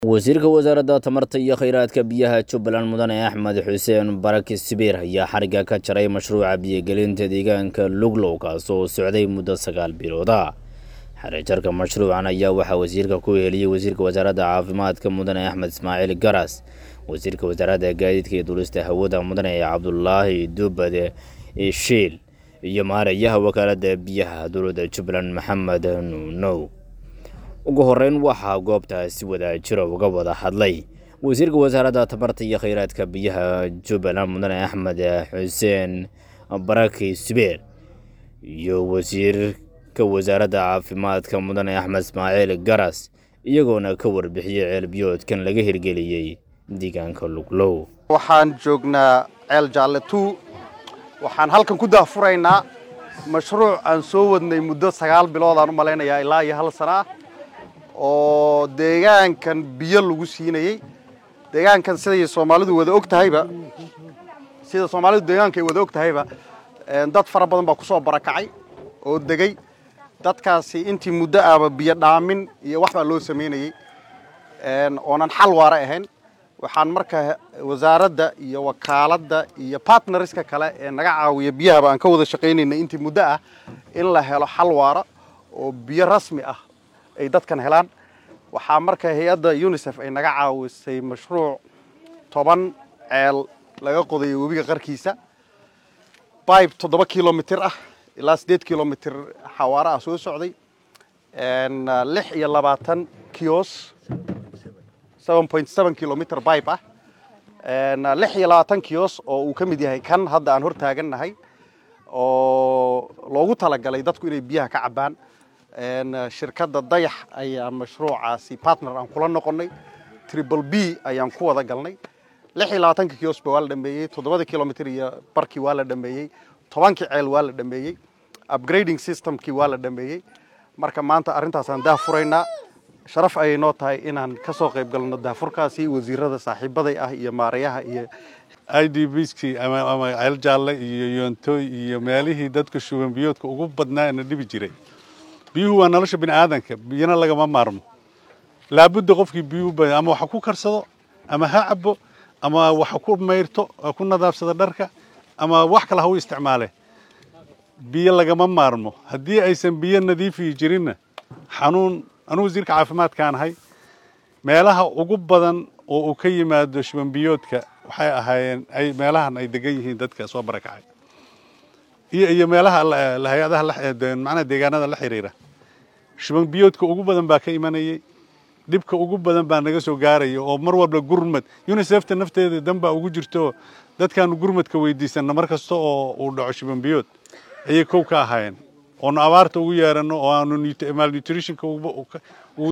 wasiirka wasaaradda tamarta iyo kheyraadka biyaha jubbaland mudane axmed xuseen baraki sibiir ayaa xarigga ka jaray mashruuca biyogelinta deegaanka luglow kaas oo socday muddo sagaal bilooda xarijarka mashruucan ayaa waxaa wasiirka ku heliyey wasiirka wasaaradda caafimaadka mudane axmed ismaaciil garas wasiirka wasaaradda gaadiidka iyo duulista hawada mudane cabdulaahi dubade shiil iyo maarayaha wakaaladda biyaha dowladda jubbaland maxamed nuunow ugu horeyn waxaa goobtaasi wadaajiro uga wada hadlay wasiirka wasaaradda tamarta iyo kheyraadka biyaha jubbaland mudane axmed xuseen baraki subeer iyo wasiirka wasaaradda caafimaadka mudane axmed ismaaciil garas iyagoona ka warbixiyey ceelbiyoodkan laga hirgeliyey deegaanka luglow waxaan joognaa ceel jaalle two waxaan halkan ku daahfuraynaa mashruuc aan soo wadnay muddo sagaal bilood aan u malaynayaa ilaa iyo hal sana ah oo deegaankan biyo lagu siinayey deegaankan siday soomaalidu wada og tahayba sida soomaalidu deegaanka ay wada og tahayba dad fara badan baa kusoo barakacay oo degay dadkaasi intii muddo ahba biyo dhaamin iyo wax baa loo samaynayey oonan xal waara ahayn waxaan marka wasaaradda iyo wakaaladda iyo partneriska kale ee naga caawiya biyahaba aan ka wada shaqaynayna intii muddo ah in la helo xal waara oo biyo rasmi ah ay dadkan helaan waxaa marka hay-adda unisef ay naga caawisay mashruuc toban ceel laga qodayo webiga qarkiisa bibe toddoba kilomitir ah ilaa siddeed kilomitir xawaare ah soo socday lix iyo labaatan kios seven point seven kilomitr bibe ah lix iyo labaatan kios oo uu ka mid yahay kan hadda aan hor taagannahay oo loogu talagalay dadku inay biyaha ka cabbaan shirkadda dayax ayaa mashruucaasi partner aan kula noqonnay triple b ayaan ku wada galnay lix iyo labaatanka kiosba waa la dhameeyey toddobada kilomitr iyo barkii waa la dhameeyey tobankii ceel waa la dhameeyey upgrading systemkii waa la dhameeyey marka maanta arrintaasaan daah furaynaa sharaf ayay noo tahay inaan ka soo qayb galno daafurkaasi wasiirada saaxiibaday ah iyo maarayaha iyo i d bskii ama ceel jaalle iyo yoontooy iyo meelihii dadka shuban biyoodka ugu badnaa na dhibi jiray biyuhu waa nolosha bini aadanka biyana lagama maarmo laabudda qofkii biyuu ba ama waxa ku karsado ama ha cabo ama waxa ku mayrto ku nadaafsado dharka ama wax kale ha u isticmaale biyo lagama maarmo haddii aysan biyo nadiifiyi jirinna xanuun anuu wasiirka caafimaadkaan ahay meelaha ugu badan oo uu ka yimaado shubanbiyoodka waxay ahaayeen ay meelahan ay degan yihiin dadka soo barakacay iyo iyo meelaha hay-adaha macnaha deegaanada la xiriira shuban biyoodka ugu badan baa ka imanayay dhibka ugu badan baa naga soo gaaraya oo mar walba gurmad unisefta nafteeda dan baa ugu jirto dadkaanu gurmadka weydiisana mar kasta oo uu dhaco shuban biyood ayay kow ka ahaayeen oonu abaarta ugu yeerano oo aanu malnutritionka